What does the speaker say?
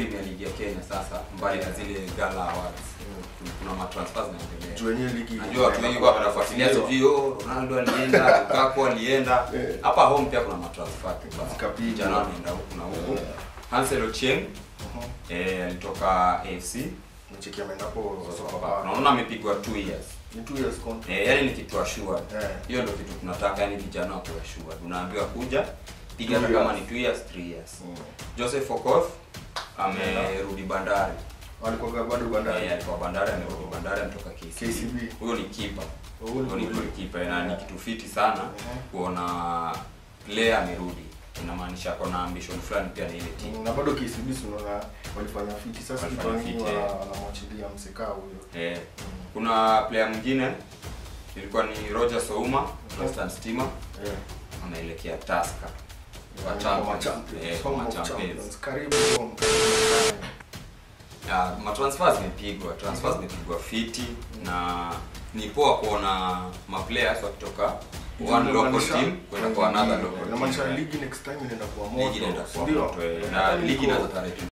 Premier League ya Kenya sasa mbali na zile Gala Awards. Kuna matransfers zinaendelea. Juu wenyewe ligi Najua watu wengi kwa wanafuatilia sijui oh Ronaldo alienda, Lukaku alienda. Eh. Hapa home pia kuna matransfer tu. Zikapigwa. Vijana wanaenda huku na huku. Eh. Hansel Ochieng Mhm. eh, alitoka AFC. Mcheki ameenda hapo Sasa Sofapaka. Unaona amepigwa 2 years. Ni two years contract. Eh, yani ni kitu assured. Eh. Hiyo ndio kitu tunataka yani vijana wakuwe assured. Unaambiwa kuja piga Two hata kama years. ni 2 years, 3 years. Mm. Joseph Okoth amerudi Bandari. Walikuwa bado bandari. Eh, alikuwa Bandari amerudi Bandari ametoka KCB. KCB. Huyo ni keeper. Huyo Huyo ni ni goalkeeper na ni kitu fiti sana Mhm. kuona player amerudi. Inamaanisha ako na ambition fulani pia na ile team. Mm, na bado KCB si unaona walifanya fiti sasa Walifanya kwa nini fiti, wana- eh. wanamwachilia mseka huyo Eh, kuna player mwingine ilikuwa ni Roger Souma, Western Stima eh anaelekea Tusker. Kwa Home Champions. Champions, Eh, home kwa of Champions. Champions. Karibu home, karibu Ya, matransfer zimepigwa transfer zimepigwa fiti na ni poa kuona maplayers wakitoka sana. one local Inamaanisha- team kwenda kwa another local Inamaanisha team. ligi next time inaenda kuwa moto. Ligi inaenda kuwa Ndio? moto eh, Eh, na niko- ligi inaanza tarehe